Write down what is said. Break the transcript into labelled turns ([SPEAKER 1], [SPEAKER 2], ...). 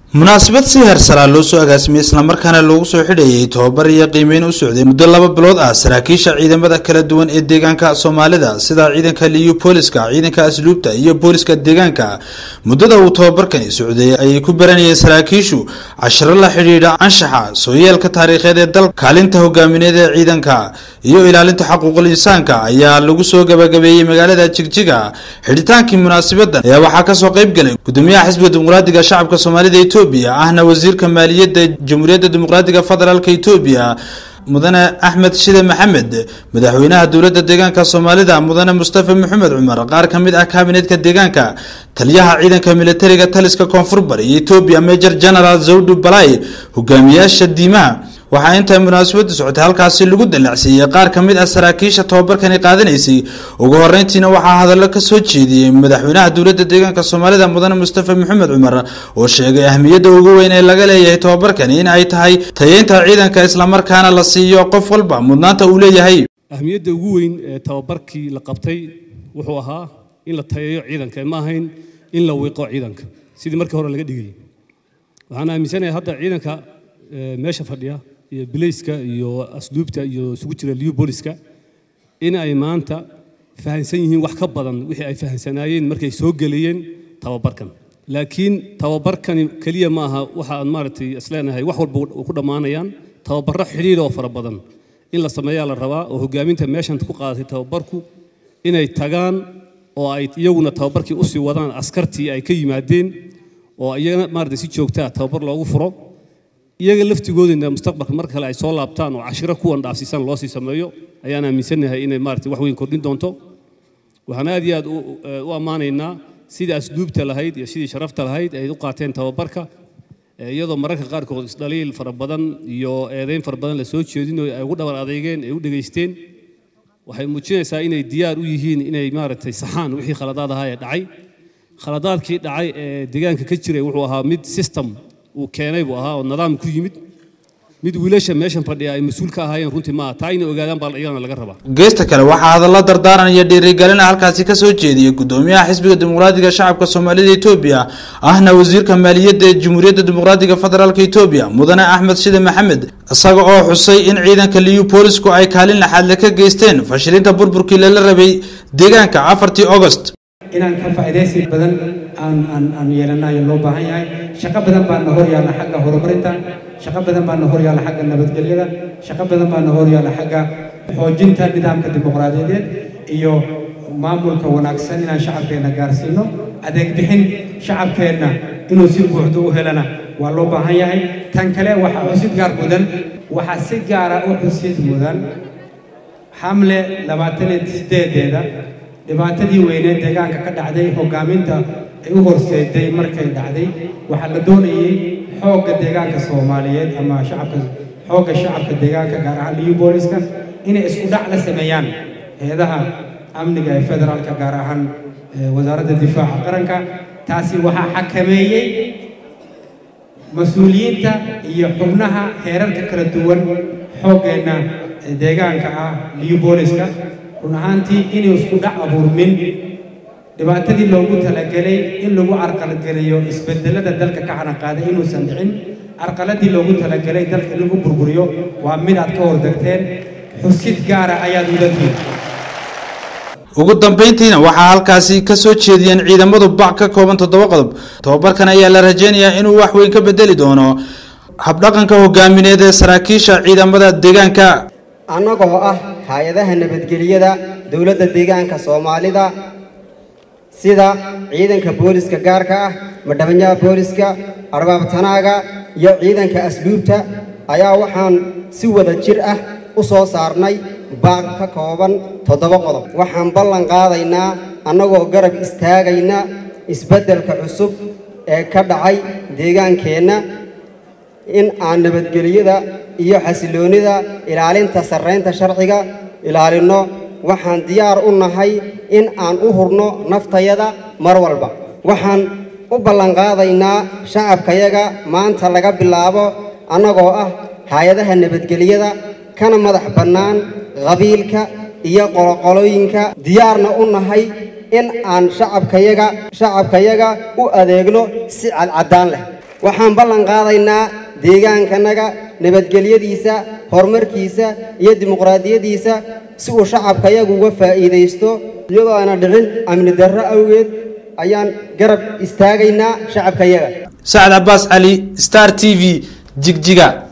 [SPEAKER 1] munaasabad si heersaraa loo soo agaasimiyey islamarkaana loogu soo xidhayay tobabar iyo qiimeyn u socday muddo laba bilood ah saraakiisha ciidamada kala duwan ee deegaanka soomaalida sida ciidanka liyu booliska ciidanka asluubta iyo booliska deegaanka muddada uu tobabarkani socday ayay ku baranayeen saraakiishu cashiro la xidhiidha anshaxa sooyeelka taariikheed ee dalka kaalinta hogaamineed ee ciidanka iyo ilaalinta xaquuqul insaanka ayaa lagu soo gabagabeeyey magaalada jigjiga xidhitaankii munaasabadan ayaa waxaa kasoo qayb galay gudoomiyaha xisbiga dimuqraadiga shacabka soomaalida etoobiya ahna wasiirka maaliyadda jamhuuriyadda dimuqraadiga federaalka etoobiya mudane axmed shide maxamed madaxweynaha dowladda deegaanka soomaalida mudane mustafa maxamed cumar qaar ka mid ah kaabineedka deegaanka taliyaha ciidanka militariga taliska koonfur bari iyo etoobiya major general zawdu balay hogaamiyaasha diimaha waxaa intay munaasabadu socotay halkaasi lagu dallacsiiyey qaar ka mid ah saraakiisha tobabarkani qaadanaysay ugu horeyntiina waxaa hadallo ka soo jeediyey madaxweynaha dowladda deegaanka soomaalida mudane mustafa maxamed cumar oo sheegay ahmiyadda ugu weyn ee laga leeyahay tobabarkani in ay tahay tayeynta ciidanka islamarkaana la siiyo qof walba mudnaanta uu leeyahay
[SPEAKER 2] ahmiyadda ugu weyn ee tababarkii la qabtay wuxuu ahaa in la tayeeyo ciidanka ma ahayn in la wiiqo ciidanka sidii markii hore laga dhigayay waxaan aaminsanahay hadda ciidanka meesha fadhiya iyo bilayska iyo asluubta iyo isugu jira liyu booliska in ay maanta fahansan yihiin wax ka badan wixii ay fahansanaayeen markay soo gelayeen tababarkan laakiin tababarkani keliya ma aha waxa aan maaragtay isleenahay wax walba ku dhammaanayaan tababarro xidhiidh oo fara badan in la sameeyaa la rabaa oo hogaaminta meeshan ku qaadatay tababarku inay tagaan oo ay iyaguna tababarkii usii wadaan askartii ay ka yimaadeen oo iyagana maaragtay si joogtaa tababar loogu furo iyaga laftigoodina mustaqbalka mar kale ay soo laabtaan oo cashiro kuwan dhaafsiisan loo sii sameeyo ayaan aaminsanahay inay maaragtay wax weyn kordhin doonto waxaan aad iyo aad u ammaanaynaa sidii asluubta lahayd iyo sidii sharafta lahayd ay u qaateen tababarka iyadoo mararka qaarkood isdhaliil fara badan iyo eedayn fara badan la soo jeedin oo ay ugu dhabar adeegeen ay u dhegaysteen waxay muujinaysaa inay diyaar u yihiin inay maaragtay saxaan wixii khaladaad ahaa ee dhacay khaladaadkii dhacay ee deegaanka ka jiray wuxuu ahaa mid system uu keenay buu ahaa oo nidaam ku yimid mid wiilasha meeshan fadhiya ay mas-uul ka ahaayeen runtii maaha taa inay ogaadaan baa iyagana laga rabaa
[SPEAKER 1] geesta kale waxaa hadallo dardaaran iyo dhiirigelin halkaasi ka soo jeediyey gudoomiyaha xisbiga dimuqraadiga shacabka soomaalida etoobiya ahna wasiirka maaliyadda ee jamhuuriyadda dimuqraadiga federaalka etoobiya mudane axmed shide maxamed isaga oo xusay in ciidanka liyu boolisku ay kaalin laxaadle ka geysteen fashilinta burburkii lala rabay deegaanka afartii augost
[SPEAKER 3] inaan ka faa'iidaysi badan aan aan aan yeelanayo loo baahan yahay shaqo badan baa na hor yaalla xagga horumarinta shaqo badan baa na hor yaalla xagga nabadgelyada shaqo badan baa na hor yaalla xagga xoojinta nidaamka dimuqraadiyadeed iyo maamulka wanaagsan inaan shacabkeenna gaarsiino adeeg bixin shacabkeenna inuu si buuxdo u helana waa loo baahan yahay tan kale waxaa xusid gaar mudan waxaa si gaara u xusid mudan xamle labaatan iyo sideedeeda dhibaatadii weyneed deegaanka ka dhacday hogaaminta ay u horseeday markay dhacday waxaa la doonayey xoogga deegaanka soomaaliyeed ama shacabka xoogga shacabka deegaanka gaar ahaan liyu booliska inay isku dhac la sameeyaan heedaha amniga ee federaalka gaar ahaan wasaaradda difaaca qaranka taasi waxaa xakameeyey mas-uuliyiinta iyo xubnaha heerarka kala duwan xooggeenna deegaanka ah liyu booliska run ahaantii inuu isku dhac abuurmin dhibaatadii loogu talagelay in lagu carqaladgeliyo isbedelada dalka ka xanaqaaday inuusan dhicin carqaladii loogu talagelay dalka in lagu burburiyo waa mid aad ka hordegteen xusid gaara ayaad mudantiin
[SPEAKER 1] ugu dambeyntiina waxaa halkaasi ka soo jeediyeen ciidamadu bac ka kooban toddoba qodob tobabarkan ayaa la rajeynayaa inuu wax weyn ka bedeli doono habdhaqanka hogaamineed ee saraakiisha ciidamada deegaanka
[SPEAKER 4] annagoo ah hay-adaha nabadgelyada dowladda deegaanka soomaalida sida ciidanka booliska gaarka ah madhabanyaha booliska arbaabtanaaga iyo ciidanka asluubta ayaa waxaan si wada jir ah u soo saarnay baaq ka kooban toddoba qodob waxaan ballan qaadaynaa annagoo garab istaagayna isbeddelka cusub ee ka dhacay deegaankeenna in aan nabadgelyada iyo xasiloonnida ilaalinta sarraynta sharciga ilaalinno waxaan diyaar u nahay in aan u hurno naftayada mar walba waxaan u ballanqaadaynaa shacabkayaga maanta laga bilaabo annagoo ah hay-adaha nabadgelyada kana madax bannaan qabiilka iyo qoloqolooyinka diyaarna u nahay in aan shacabkayaga shacabkayaga u adeegno si cadcaddaan leh waxaan ballan qaadaynaa deegaankanaga nabadgelyadiisa horumarkiisa iyo dimuqraadiyaddiisa si uu shacabkayagu uga faa'iidaysto iyadoo aana dhicin amni darro awgeed ayaan garab istaagaynaa shacabkayaga
[SPEAKER 1] sacad cabaas cali star t v jigjiga